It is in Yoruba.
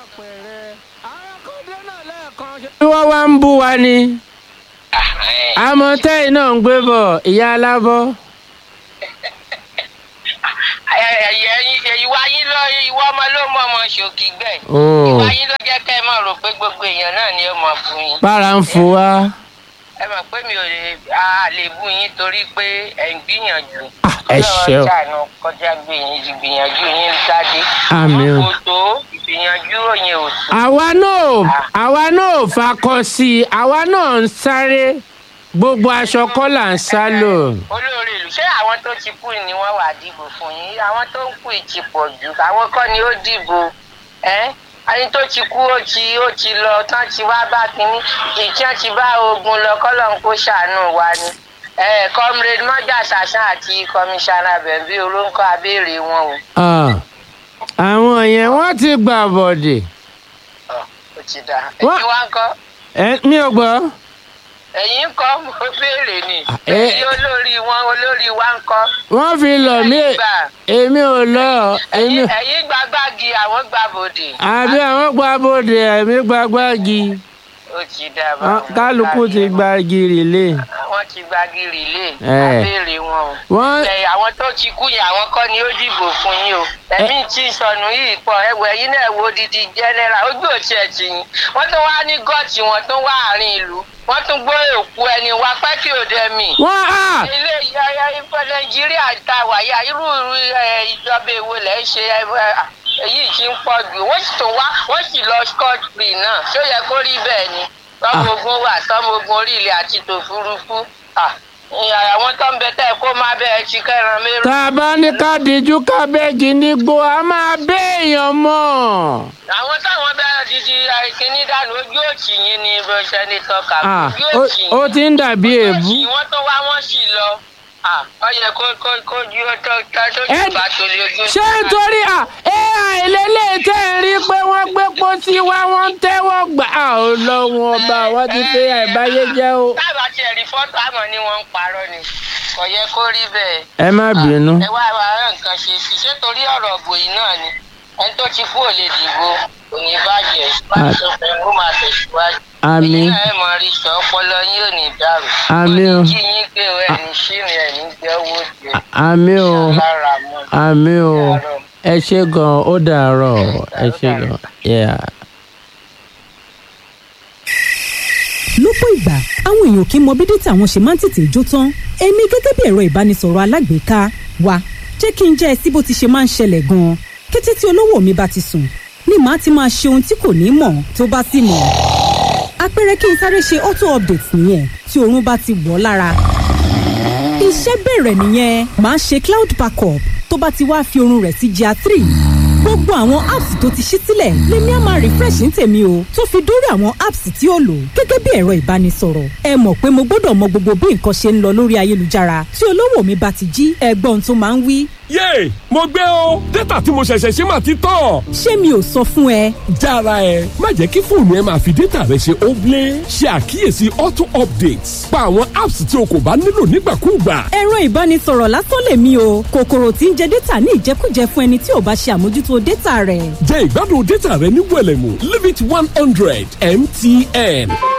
bí wọ́n wá ń bú wa ni àmọ́ tẹ́yìn náà ń gbé bọ̀ ìyá alábọ́. ìwà yín lọ ìwọ ọmọ ló mọ ọmọ ṣòkì gbẹ Oh. ìwà yín ló jẹ́ kẹ́ ẹ mọ̀ rò pé gbogbo èèyàn náà ni ó mọ̀ fún yín bára ń fò wá. ẹ mọ̀ pé mi ò lè a lè bú yín torí pé ẹ̀ ń gbìyànjú Ah, ẹ ṣé o. Ọlọ́run ṣàánú kọjá gbìyànjú ìgbìyànjú yín jáde Àmín o. kò tó ìgbìyànjú òyìn ò tó àwa náà àwa náà fakọ sí i àwa náà ń sáré gbogbo aṣọ kọ́ là ń sá lò. olórí ìlú ṣé àwọn tó ti kú ni wọ́n wà dìbò fún yín àwọn tó ń kú ìtì pọ̀ jù àwọn kọ́ ni ó dìbò ẹ́ ẹni tó ti kú ó ti ó ti lọ tán ti wá bá kínní ìtàn ti bá ogun lọ kọ́lọ́n kó ṣàánú wa ni ẹ comrade mọ́jà ṣàṣà àti kọmíṣánná bẹ̀bí olóńkọ́ abéèrè wọn o. Ah, àwọn yẹn wọ́n ti gbà bọ̀dẹ̀. Ọ̀, ó ti dà Wọ́n- ẹ̀yin wá ń kọ́ ẹ mi ò gbọ́. ẹ̀yin ń kọ́ mo béèrè ni ẹ- ẹ̀yin olórí wọn olórí wa ń kọ́. wọ́n fi lọ̀ mí Ẹ̀yin gbà. èmi ò lọ èmi ẹ̀yin ẹ̀yin gba gbági àwọn gba bòdè. àbí àwọn gba bòde èmi gba gbági ó ti dà bá Wọ́n- kálukú ti gba gírì lé. wọ́n ti gba gírì lé Ẹ̀. abéèrè wọn o. wọ́n ẹ àwọn tó ti kú yẹn àwọn kọ́ ni ó dìbò fún yín o ẹ̀mí tí ń sọnù yìí pọ̀ ẹ̀wọ̀ ẹ̀yin náà wo didi jẹ́nẹ́ra ojú òtí ẹ̀ tì yín wọ́n tún wá ní gọ́ọ̀tì wọn tún wá àárín ìlú wọ́n tún gbé òkú ẹni wá pẹ́kì òde mi. wọ́n á ilé ìyá ìfẹ́ nàìjíríà ta wàyà irú irú ẹ, ìjọba èwo lẹ̀ ń ṣe ẹ, ẹ, èyí tí ń pọ̀ jù wọ́n sì tún wá wọ́n sì lọ scott free náà ṣó yẹ kó rí bẹ́ẹ̀ ni tọ́mọ ogun wà tọ́mọ ogun orí ilẹ̀ àti tòfurufú Ah, ìyá àwọn tó ń bẹ tẹ́ kó má bẹ́ẹ̀ ti kẹ́ran mérò. tá a bá ní ká díjú kábẹ́ẹ̀gì nígbó a máa béèyàn mọ́. àwọn táwọn bẹ́ẹ̀ didi kínní dànù ojú òtì yín ni sẹ́nitọ́ kà Ah, ojú ó- òtì yín. ó ti ń dàbí èébú. wọ́n tó wá wọ́n sì lọ Ah, ó yẹ kó kó kó ju ó tó tó tó Ẹ- jù bá tó lé ojú. ṣé nítorí à ai lélẹ̀ tẹ́ ẹ rí pé wọ́n gbé pósí wá wọ́n ń tẹ́wọ́ gbà á ò lọ́wọ́ ọba wọ́n ti pé àìbáyé jẹ́ o. tábà tiẹ̀ rí fọ́tò àmọ́ ni wọ́n ń parọ́ ni kò yẹ kó rí bẹ́ẹ̀. ẹ má bínú. ẹ wá wá rán nǹkan ṣe sí ṣé torí ọ̀rọ̀ òbò yìí náà ni ẹni tó ti kú ò lè dìbò kò ní bàjẹ́ bá tó fẹ́ kó máa tẹ̀síwájú. Àmín. ẹ̀yin náà ẹ mọ rí sọ ọpọlọ yín ò ní dàrú. Àmín o. kò ní kí yín pé o ẹ̀ ní ṣìrìn ẹ̀ ní jẹ́ owó jẹ. àmì o lára mọ́. àmì o ẹ ṣe gan ó dàárọ̀ ẹ ṣe gan. Yeah. lọ́pọ̀ ìgbà àwọn èèyàn kì í mọ bí dátà wọn ṣe máa ń tètè jó tán èmi gẹ́gẹ́ bí ẹ̀rọ ìbánisọ̀rọ̀ alágbèéká wa jẹ́ kí n jẹ́ ẹ sí bó ti ṣe máa ń ṣẹlẹ̀ gan-an kété tí olówó mi bá ti sùn ni màá ti máa ṣe ohun tí kò ní mọ̀ tó bá sì mọ̀ àpẹẹrẹ kí n sáré ṣe auto update nìyẹn tí oorun bá ti wọ̀ ọ́ lára iṣẹ́ bẹ̀rẹ̀ nìyẹn màá ṣe cloud backup tó bá ti wá fi oorun rẹ̀ sí gr three gbogbo àwọn apps tó ti ṣí sílẹ̀ lèmi á máa refresh ní tèmi o tó fi dórí àwọn apps tí ó lò gẹ́gẹ́ bí ẹ̀rọ ìbánisọ̀rọ̀ ẹ mọ̀ pé mo gbọ́dọ̀ mọ gbogbo bí nǹkan ṣe ń lọ lórí ayélujára tí olówó mi bá ti jí ẹgbọ́n tó máa ń wí yéè mo gbé o dátà tí mo ṣẹ̀ṣẹ̀ ṣe máa ti tán. ṣé mi ò sọ fún ẹ jára ẹ má jẹ́ kí fóònù ẹ máa fi dátà rẹ ṣe óblé ṣe àkíyèsí auto updates pa àwọn apps tí o kò bá nílò nígbàkúùgbà. ẹ̀rọ ìbánisọ̀rọ̀ lásán lèmi o kòkòrò tí ń jẹ dátà ní ìjẹkújẹ fún ẹni tí ò bá ṣe àmójútó dátà rẹ̀ jẹ́ ìgbádùn dátà rẹ ní wẹ̀lẹ̀mú limit one hundred mtn.